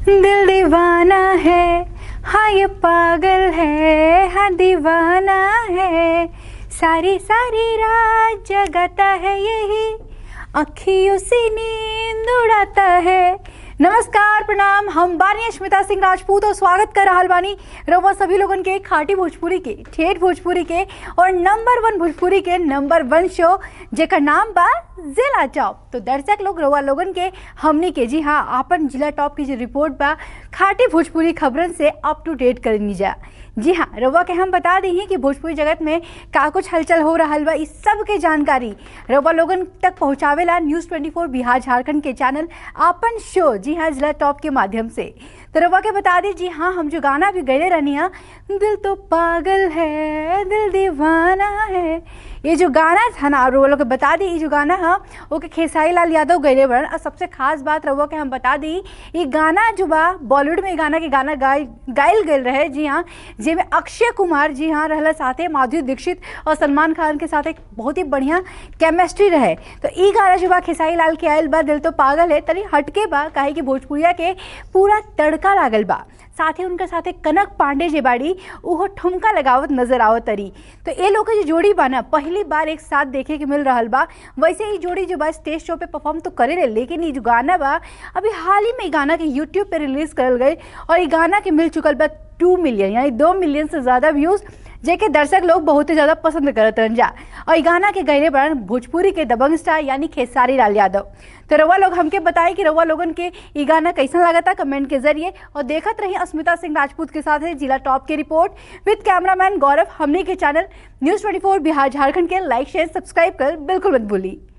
दिल दीवाना है हाँ ये पागल है हाँ दीवाना है सारी सारी रात जगाता है यही अखियों से नींद उड़ाता है नमस्कार प्रणाम हम बानी अश्मिता सिंह राजपूत और स्वागत कर रहा बानी रउआ सभी लोगन के खाटी भोजपुरी के ठेठ भोजपुरी के और नंबर वन भोजपुरी के नंबर वन शो जेकर नाम बा जिला टॉप तो दर्शक लोग रउआ लोगन के हमनी के जी हाँ आपन जिला टॉप की जो रिपोर्ट बा खाटी भोजपुरी खबरन से अप टू डेट करनी जा जी हाँ रउआ के हम बता दी कि भोजपुरी जगत में का कुछ हलचल हो रहा बा इस सब के जानकारी रउआ लोगन तक पहुँचावेला न्यूज़ 24 बिहार झारखंड के चैनल आपन शो जी हाँ जिला टॉप के माध्यम से तो रउआ के बता दी जी हाँ हम जो गाना भी गए रहनी है दिल तो पागल है दिल दीवाना है ये जो गाना था ना रउआ लोग के बता दी ये जो गाना है ओके खेसारी लाल यादव गए बड़न और सबसे खास बात रउआ के हम बता दी ये गाना जो बा बॉलीवुड में ये गाना के गाना गाय गायल गए रहे जी हाँ जिसमें अक्षय कुमार जी हाँ रहला साथे माधुरी दीक्षित और सलमान खान के साथ एक बहुत ही बढ़िया केमिस्ट्री रहे तो ई गाना जो बा खेसारी लाल के आयल बा दिल तो पागल है तनी हटके बा काहे कि भोजपुरिया के पूरा तड़का लागल बा साथ ही उनके साथे कनक पांडे जे बाड़ी उहो ठुमका लगावत नजर आवत तरी तो ये लोग के जो जोड़ी बा ना पहली बार एक साथ देखे के मिल रहा बा वैसे ही जोड़ी जो बा स्टेज शो पे परफॉर्म तो करे रहे लेकिन ये जो गाना बा अभी हाल ही में ये गाना के यूट्यूब पे रिलीज करल गई और ये गाना के मिल चुकल बा टू मिलियन यानी दो मिलियन से ज़्यादा व्यूज़ जेके दर्शक लोग बहुत ही ज़्यादा पसंद करत रहन जा और ये गाना के गहरे बड़न भोजपुरी के दबंग स्टार यानी खेसारी लाल यादव तो रउआ लोग हमके बताए कि रउआ लोगन के ये गाना कैसा लगा था कमेंट के जरिए और देखत रही अस्मिता सिंह राजपूत के साथ है जिला टॉप की रिपोर्ट विद कैमरामैन गौरव हमने के चैनल न्यूज़ 24 बिहार झारखंड के लाइक शेयर सब्सक्राइब कर बिल्कुल मत भूली